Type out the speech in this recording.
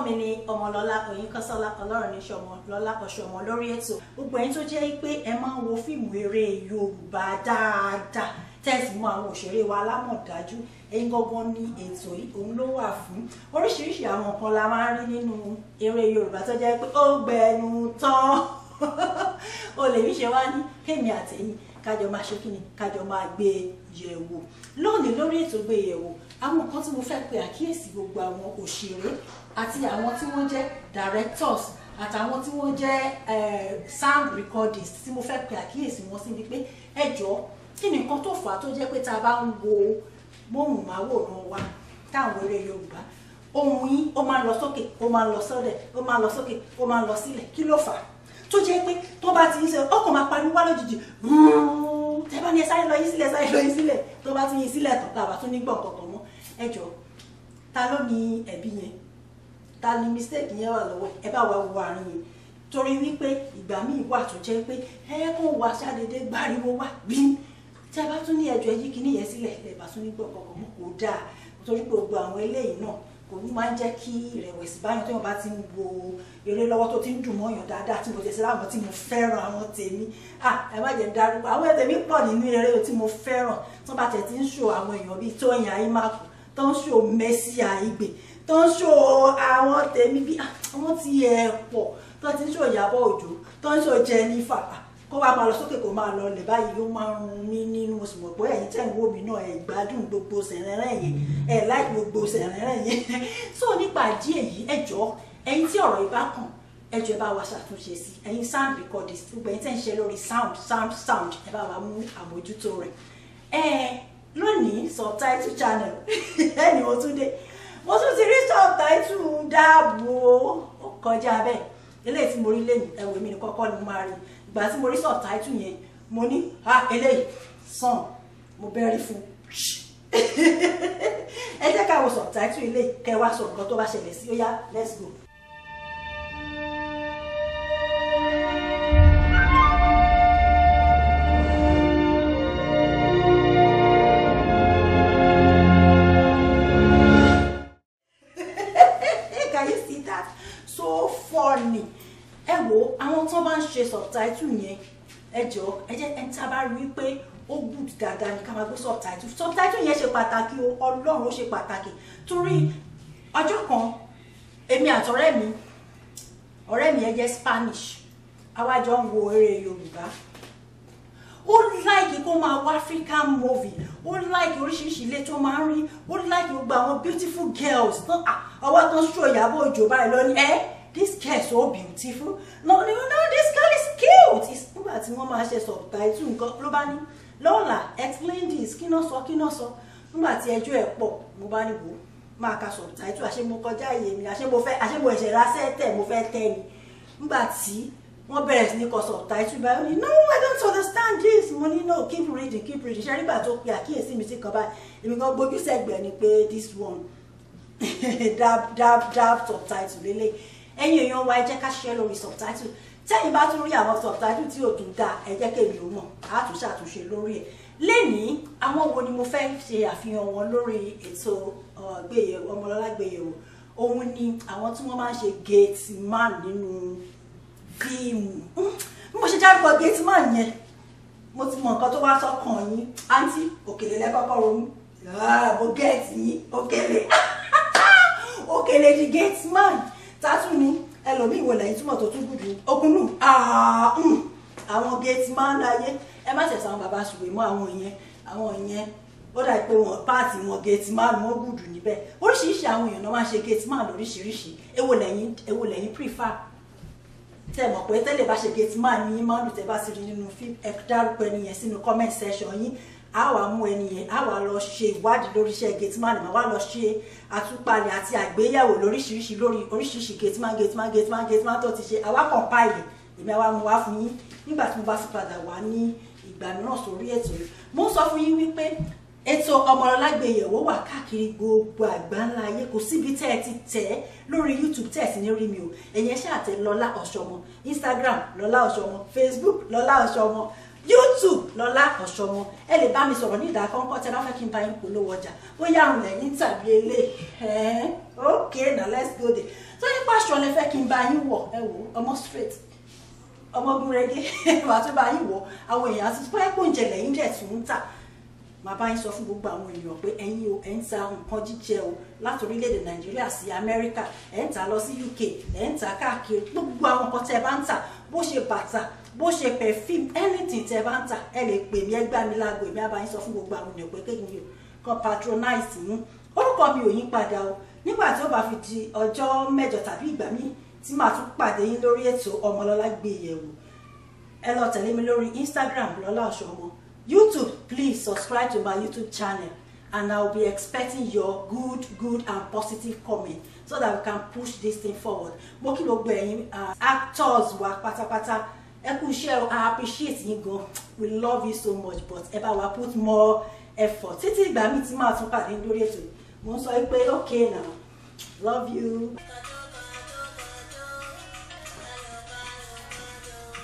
mi ni ọmọlọ́lá oyinkanṣọ́lá ọlọ́run ní ṣọmọ lọ́lá ọ̀ṣọ́mọ lórí ètò gbogbo ẹ̀yin tó jẹ́ pé ẹ máa ń wo fíìmù eré yorùbá dáadáa tẹ́sí mọ́ àwọn òṣèré wa alámọ̀dájú ẹ̀yin gangan ní ètò yìí òun ló wà fún oríṣiríṣi àwọn nǹkan la máa ń rí nínú eré yorùbá tó jẹ́ pé ó gbẹnu tán o lè rí ṣe wá ní kémi àtẹ̀yìn kájọ máa ṣe kíni kájọ máa gbé yẹ̀wò lónìí lórí ètò gbé yẹ̀wò àwọn nǹkan tí mo fẹ́ pe àkíyèsí gbogbo àwọn òṣèré àti àwọn tí wọ́n jẹ́ directors àtàwọn tí wọ́n jẹ́ sound recordings tí mo fẹ́ pe àkíyèsí wọn sí ni pé ẹ jọ̀ọ́ kí ni nǹkan tó fà á tó jẹ́ pé tá a bá ń wo móhùnmáwòrán wa táwọn eré Yorùbá ohùn yín ó máa ń lọ sókè ó máa ń lọ sọ́dẹ̀ ó máa ń lọ sókè ó máa ń lọ sílẹ̀ kí ló fà á tó jẹ́ pé tó bá ti ń ṣe ọkàn máa pariwo wá lójijì tẹ́ bá ní ẹ sáré lọ yín sílẹ̀ sáré lọ yín sílẹ̀ tó bá tún yín sílẹ̀ tán tàbá tún ní gbọ̀n kankan mọ́ ẹ jọ ta ló ní ẹ̀bí yẹn ta ni mistake yẹn wà lọ́wọ́ ẹ bá wa wo àárín yẹn torí wípé ìgbà míì wà tó jẹ́ pé ẹ kó wá ṣàdédé gbáriwo wá bí tẹ́ bá tún ní ẹjọ́ yí kíní yẹn sílẹ̀ ẹ bá tún ní gbọ̀n kankan mọ́ kò dáa torí gbogbo àwọn eléyìí náà kò ní máa ń jẹ́ kí ìrẹ̀wẹ̀sì báyọ̀ tó yàn bá ti ń wo eré lọ́wọ́ tó ti ń dùn mọ́yàn dáadáa tí mo jẹ́ sí láwọn tí mo fẹ́ràn àwọn tèmi ah ẹ má jẹ́ darúgbó àwọn tèmi pọ̀ nínú eré tí mo fẹ́ràn tó bá tẹ̀ ti ń ṣò àwọn èèyàn bíi Tóyìn Àyímákù tó ń ṣò Mercy Àìgbè tó ń ṣò àwọn tèmi bíi àwọn tí ẹ̀ pọ̀ tó ti ń ṣò Ìyábọ̀ Òjó tó ń ṣò Jennifer kó wá máa lọ sókè kó máa lọ lẹ̀ báyìí ó máa ń rún mí nínú mo sì mọ̀ pé ẹ̀yin tẹ̀ ń wò mí náà ẹ̀ gbádùn gbogbo sẹ̀rẹ̀rẹ̀ yẹn ẹ̀ láì gbogbo sẹ̀rẹ̀rẹ̀ yẹn so nípa díẹ̀ yìí ẹ jọ̀ọ́ ẹ̀yin tí ọ̀rọ̀ yìí bá kàn ẹ jọ̀ọ́ ẹ bá wa ṣàtúnṣe sí ẹ̀yin sound recordings gbogbo ẹ̀yin tẹ̀ ń ṣe lórí sound sound sound ẹ bá wa mú àmójútó rẹ̀ ẹ lónìí subtitle channel ẹni mo tún dé mo tún ti rí subtitle dáàbò ó kọjá bẹ́ẹ̀ eléyìí tí mo rí lẹ́yìn ẹ̀wọ̀ mi ní kọ́kọ́ ni mo máa rí ìgbà tí mo rí subtitle yẹn mo ní ah eléyìí sàn mo bẹ́rí fún ẹ jẹ́ ká wo subtitle eléyìí kẹ́ wá sọ nǹkan tó bá ṣẹlẹ̀ sí ó yá let's go. Can you see that? So funny ẹ wo àwọn tó bá ń ṣe subtitle yẹn ẹ jọ ẹ jẹ́ ẹni tí a bá rí pé ó good dáadáa ní ká máa gbé subtitle subtitle yẹn ṣe pàtàkì o ọlọ́run ó ṣe pàtàkì torí ọjọ́ kan èmi àtọ̀rẹ́ mi ọ̀rẹ́ mi ẹ jẹ́ Spanish àwa jọ ń wo eré Yorùbá ó láìkí kó máa wá African movie ó láìkí oríṣiríṣi ilé tó máa ń rí ó láìkí gbogbo àwọn beautiful girls ọwọ́ tó ń ṣó Ìyábọ̀ Òjó báyìí lọ ní ẹ́ this girl is so beautiful no no no this girl is cute nígbà tí wọ́n máa ṣe subtitle nǹkan ló bá ní lọ́la explain this kí náà sọ kí náà sọ nígbà tí ẹjọ́ ẹ̀ pọ̀ mo bá ní wò ó máa ka subtitle àṣé mo kọjá ìyè mi àṣé mo fẹ́ àṣé mo ẹ̀ṣẹ̀ rásẹ̀ tẹ̀ mo fẹ́ tẹ́ ni nígbà tí wọ́n bẹ̀rẹ̀ sí ní kọ subtitle báyìí ó ní no I don't understand this mo ní no keep reading keep reading ṣe nígbà tó pe àkíyèsí mi sí kan báyìí èmi kan gbójú sẹ́gbẹ̀ẹ́ ni pé this one dab dab dab subtitle lélẹ̀ ẹ̀yin èèyàn wa ẹ jẹ́ ká ṣiṣẹ́ lórí subtitle tẹ́yìn bá tún rí àwọn subtitle tí ò tún dáa ẹ jẹ́ kémi ò mọ̀ á tún ṣàtúnṣe lórí ẹ̀ lénìí àwọn wo ni mo fẹ́ ṣe àfihàn wọn lórí ètò gbéyẹ̀wò ọmọlọ́lá gbéyẹ̀wò òun ni àwọn tí wọ́n máa ń ṣe gate man nínú fíìmù bí mo ṣe dárúkọ gate man yẹn mo ti mọ nǹkan tó wá sọ́kàn yín àǹtí òkèlè lẹ́kọ̀ọ́kọ́ ronú mo gẹ̀ẹ́tì yín òkèlè òkèlè di gate man tátù ni ẹlòmíì wò lẹ́yìn túmọ̀ tó tún gùdù okùnlù àwọn gate man láyé ẹ má ṣẹ̀ṣẹ̀ àwọn bàbá ṣùgbọ́n mọ́ àwọn yẹn àwọn yẹn ó dà pé wọn páàtì wọn gate man wọn gùdù níbẹ̀ oríṣiríṣi àwọn èèyàn náà máa ṣe gate man lóríṣiríṣi èwo lẹ́yìn èwo lẹ́yìn prefer tẹ mọ̀ pé tẹ́lẹ̀ bá ṣe gate man ní yín máa ń lù tẹ́ bá sì rí nínú fíìmù ẹ dárúkọ ẹni yẹn sínú comment section yín a wá mú ẹni yẹn a wá lọ ṣe ìwádìí lórí iṣẹ́ gateman a wá lọ ṣe àtúpalẹ̀ àti àgbéyẹ̀wò lóríṣiríṣi lórí oríṣiríṣi gateman gateman gateman gateman tó ti ṣe àwa compile èmi àwa mú wá fún yín nígbà tí mo bá fi padà wá ní ìgbà mìíràn sórí ètò yìí mo ń sọ fún yín wípé ètò ọmọlọ́lá gbéyẹ̀wò wà káàkiri gbogbo àgbáńlá ayé kò síbi tẹ́ ẹ ti tẹ̀ ẹ́ lórí youtube tẹ́ ẹ sì ní rí mi o ẹ̀yin ṣáà tẹ lọ́lá ọ̀ṣọ́mọ instagram lọ́lá ọ̀ṣọ́mọ facebook lọ́lá ọ̀ṣọ́mọ youtube lọ́lá ọ̀ṣọ́mọ ẹ lè bá mi sọ̀rọ̀ ní ìdákọ́ńkọ́ tẹ́ bá fẹ́ kí n bá yín polówó ọjà bóyá àrùn lẹ́yìn tàbí elé ẹ̀ẹ́n ok now let's go there tó yín pàṣọ lẹ fẹ́ kí n bá yín wọ̀ ẹ wò ọmọ straight ọmọgun rege wàá tó bá yín wọ̀ àwọn èèyàn àti pé kò ń jẹ lẹ́yìn dẹ̀ tún ń tà màá bá yín sọ fún gbogbo àwọn èèyàn pé ẹ̀yin o ẹ̀ ń ta nǹkan jíjẹ o láti orílẹ̀-èdè nàìjíríà sí amẹ́ríkà ẹ̀ ń tà lọ sí uk ẹ̀ ń tà káàkiri gbogbo àwọn nǹkan tẹ́ ẹ bá ń tà bó ṣe bàtà bó ṣe perfume anything tẹ́ ẹ bá ń tà ẹ lè pè mí ẹ gbá mi láago èmi á bá yín sọ fún gbogbo àwọn èèyàn pé kéèyàn yóò kan patronize yín orúkọ mi ò yín padà o nígbà tí ó bá fi di ọjọ́ mẹ́jọ tàbí ìgbà míì tí màá tún pàdé yín lórí ètò ọmọlọ́lá gbé yẹ̀wò ẹ lọ tẹ̀lé mi lórí instagram lọ́lá ọ̀ṣọ́mọ youtube please subscribe to my youtube channel and i will be expecting your good good and positive comment so that we can push this thing forward mo kí gbogbo ẹ̀yin uh, actors wa pátápátá ẹ kú iṣẹ́ o i appreciate yín gan we love you so much but ẹ bá wa put more effort títí ìgbà míì tí màá tún pàdé lórí ètò mo ń sọ pé okay now love you.